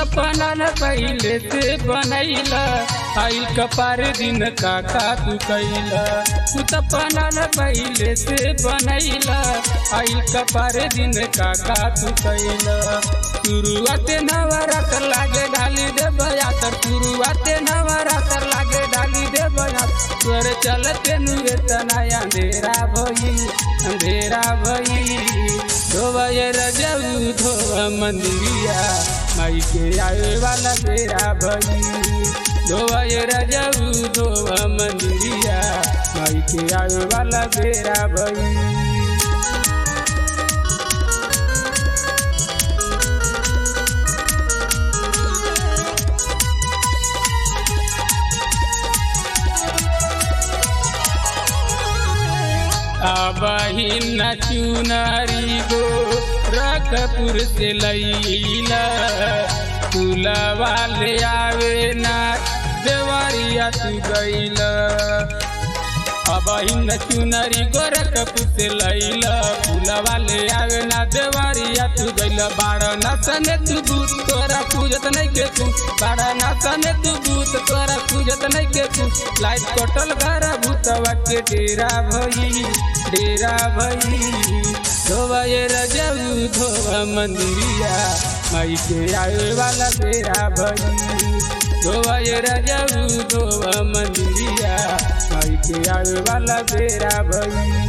त बनल पहिले से बनैला आइल कपार दिन काका तू कैला तू त बनल पहिले से बनैला आइल कपार दिन काका तू कैला शुरुआते नवरात्र लागे डाली दे बयातर शुरुआते नवरात्र लागे डाली दे बयातर तोर चलते नुए तनाया अंधेरा भई अंधेरा भई धोबे रजऊ धोबा मंदिरिया माई के आवे वाला बेरा भई धोबे रजऊ धोबा मंदिरिया माई के आवे वाला बेरा भई अबहिन चुनारी गो रकपुर से लैला तुलवा ले आवे ना देवरिया तू गैला अबहिन चुनरी गोरखपुर से लैला फूलवा ले आवे ना देवरिया तू गैला बाड़ा नसने तू भूत तोरा पूजत नहीं के तू बाड़ा नसने तू भूत तोरा पूजत नहीं के तू लाइट कटल घर भूतवा के डेरा भई डेरा भई धोबा ये रजऊ धोबा मंदिरिया माई के आवे वाला बेरा भई धोबा ये रजऊ धोबा मंदिरिया माई के आवे वाला बेरा भई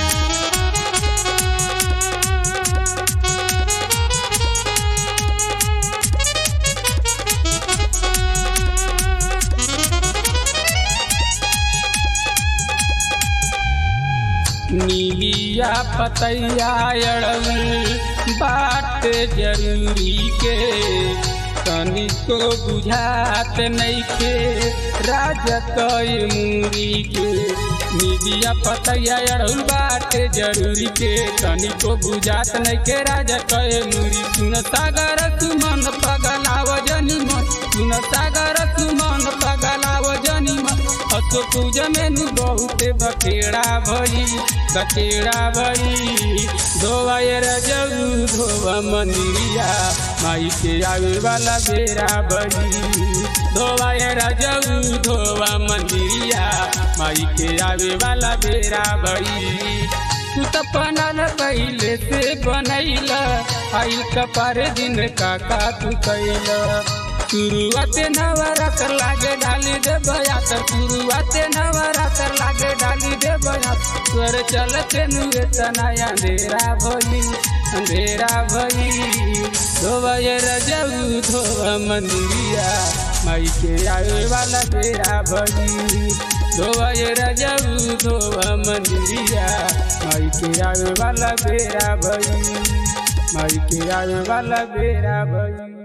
नीलिया पतैया अड़ल बाट जरूरी के तनिको बुझात नैखे राजा कई मूरी के नीलिया पतैया अड़ल बाट जरूरी के तनिको बुझात नैखे राजा कई मूरी सुन सागर तू मन पगलाव जनी मन सुन सागर तू मन पगलाव जनी मन असो पूजा में नु बहुते बखेड़ा भई कचेड़ा भई धोवा ये रजऊ धोवा मंदिरिया माई के आवे वाला बेरा भई धोवा ये रजऊ धोवा मंदिरिया माई के आवे वाला बेरा भई तू त बनल पहिले से बनैला आई कपार दिन काका तू कैला शुरुआते नवरात्र लागे डाली दे बयातर शुरुआते नवरात्र लागे डाली दे बयातर तोर चलते नुए तनाया अंधेरा भई अंधेरा भई धोबे रजऊ धोबा मंदिरिया माई के आवे वाला बेरा भई धोबे रजऊ धोबा मंदिरिया माई के आवे वाला बेरा भई माई के आवे वाला बेरा भई